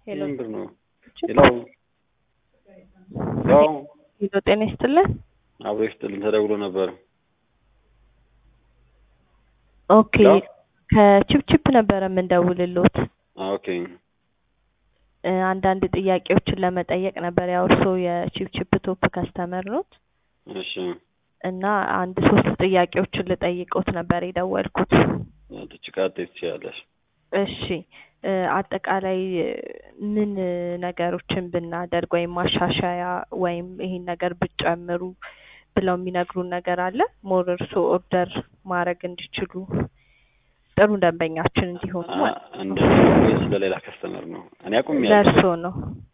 ሄሎ ምንድር ነው? ሄሎ ሄሎ ሄሎ፣ ጤና ይስጥልን። አብሮ ይስጥልን ተደውሎ ነበር። ኦኬ ሄሎ ከቺፕቺፕ ነበረ የምንደውልሎት ኦኬ እ አንዳንድ ጥያቄዎችን ለመጠየቅ ነበር። ያው እርስዎ የቺፕቺፕ ቶፕ ከስተመር ኖት እሺ እና አንድ ሶስት ጥያቄዎችን ልጠይቅዎት ነበር የደወልኩት። ትችቃት ትችያለሽ። እሺ እ አጠቃላይ ምን ነገሮችን ብናደርግ ወይም ማሻሻያ ወይም ይሄን ነገር ብጨምሩ ብለው የሚነግሩን ነገር አለ? ሞር እርስዎ ኦርደር ማድረግ እንዲችሉ ጥሩ ደንበኛችን እንዲሆኑ ማለት ነው። እንደ ወይስ ለሌላ ከስተመር ነው? እኔ አቁም ያለሁ ለእርስዎ ነው።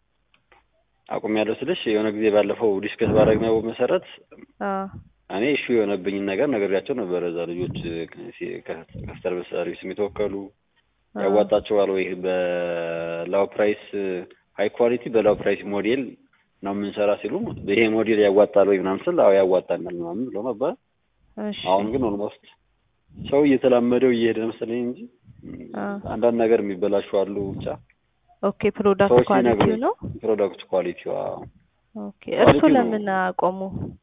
አቁም ያለሁ ስልሽ የሆነ ጊዜ ባለፈው ዲስከስ ባደረግነው መሰረት አ እኔ እሹ የሆነብኝን ነገር ነገርያቸው ነበረ። እዛ ልጆች ከስተመር ሰርቪስ የሚተወከሉ ያዋጣቸዋል ወይ በላው ፕራይስ ሀይ ኳሊቲ በላው ፕራይስ ሞዴል ነው የምንሰራ ሲሉ ይሄ ሞዴል ያዋጣል ወይ ምናምን ስል አዎ ያዋጣናል ምናምን ብሎ ነበር። እሺ አሁን ግን ኦልሞስት ሰው እየተላመደው እየሄደ መሰለኝ እንጂ አ አንዳንድ ነገር የሚበላሹ አሉ። ብቻ ኦኬ ፕሮዳክት ሰዎች ኳሊቲው ሲነግሩኝ ነው። ፕሮዳክት ኳሊቲዋ ኦኬ እርሱ ኳሊቲው ነው። ለምን አቆሙ?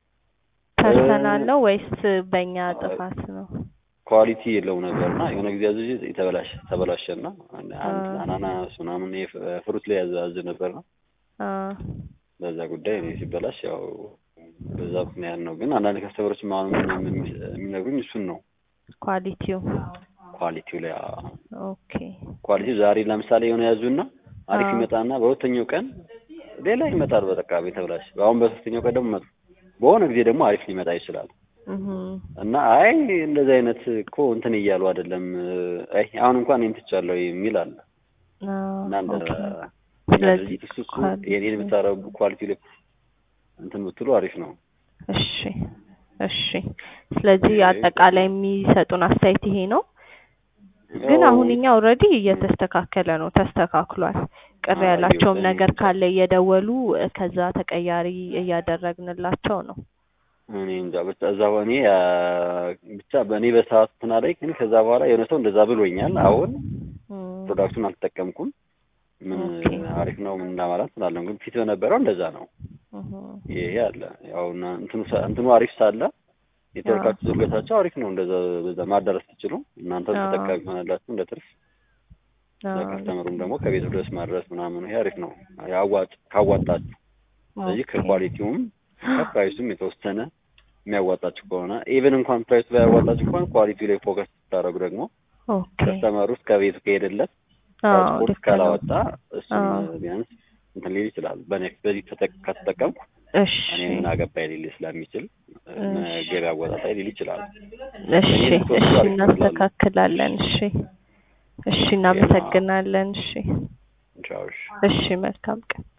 ፐርሰናል ነው ወይስ በእኛ ጥፋት ነው? ኳሊቲ የለው ነበር እና የሆነ ጊዜ አዝዤ የተበላሸ ተበላሸና አንድ አ አናናስ ምናምን ፍሩት ላይ ያዘ አዝ ነበር ነው አ በዛ ጉዳይ እኔ ሲበላሽ ያው በዛ ምክንያት ነው። ግን አንዳንድ ከስተመሮች አሁን የሚነግሩኝ እሱን ነው ኳሊቲው ኳሊቲው ላይ አዎ። ኦኬ ኳሊቲው ዛሬ ለምሳሌ የሆነ ያዙና አሪፍ አዎ። ይመጣና በሁለተኛው ቀን ሌላ ይመጣል በቃ የተበላሽ። አሁን በሶስተኛው ቀን ደግሞ መጥፎ በሆነ ጊዜ ደግሞ አሪፍ ሊመጣ ይችላል። እህ እና አይ እንደዚህ አይነት እኮ እንትን እያሉ አይደለም አይ አሁን እንኳን እኔን ትቻለሁ የሚል አለ እና እንደ ኦኬ እኛ ስለዚህ ድርጅት እሱ እሱ ኳሊቲ የኔን የምታረጉ ኳሊቲ ላይ እንትን ብትሉ አሪፍ ነው። እሺ እሺ። ስለዚህ ኦኬ አጠቃላይ የሚሰጡን አስተያየት ይሄ ነው። ግን ያው አሁን እኛ ኦልሬዲ እየተስተካከለ ነው፣ ተስተካክሏል። ቅር አየሁ ያላቸውም በእኔ ነገር ካለ እየደወሉ እ ከዛ ተቀያሪ እያደረግንላቸው ነው። እኔ እንጃ ብቻ እዛ እኔ አ፣ ብቻ በእኔ በሰዓቱ እንትን አለኝ። ግን ከዛ በኋላ የሆነ ሰው እንደዛ ብሎኛል። አሁን እም፣ ፕሮዳክቱን አልተጠቀምኩም። ምን ኦኬ አሪፍ ነው ምን ለማለት ስላለም ግን ፊት በነበረው እንደዛ ነው። እህ፣ ይሄ አለ ያው እና እንትኑ ሳ- እንትኑ አሪፍ ሳለ አዎ ኔትወርካችሁ ዝርገታቸው አሪፍ ነው። እንደዛ በዛ ማዳረስ ትችሉ እናንተም አዎ ተጠቃሚ ሆናላችሁ እንደ ትርፍ አዎ ለከስተመሩም ደግሞ ከቤቱ ድረስ ማድረስ ምናምን ይሄ አሪፍ ነው ያዋጭ ካዋጣችሁ። ስለዚህ ኦኬ ከኳሊቲውም ከፕራይሱም የተወሰነ የሚያዋጣችሁ ከሆነ ኢቨን እንኳን ፕራይሱ ላይ ያዋጣችሁ ከሆነ ኳሊቲው ላይ ፎከስ ስታደርጉ ደግሞ ኦኬ ከስተመሩ ውስጥ ከቤቱ ከሄደለት አዎ ትራንስፖርት ልክ ነው። ካላወጣ እሱን አዎ ቢያንስ እንትን ሊል ይችላል። በኔ በዚህ ተጠቅ- ከተጠቀምኩ እሺ እኔ ምን አገባኝ ሊል ስለሚችል እሺ ገበያ አወጣጣይ ሊል ይችላል። እሺ በእኔ እሺ ስትወስዱ አሪፍ ነው እላለሁ። እናስተካክላለን። እሺ እሺ ኦኬ እና እናመሰግናለን። እሺ ቻው እሺ። እሺ መልካም ቀን።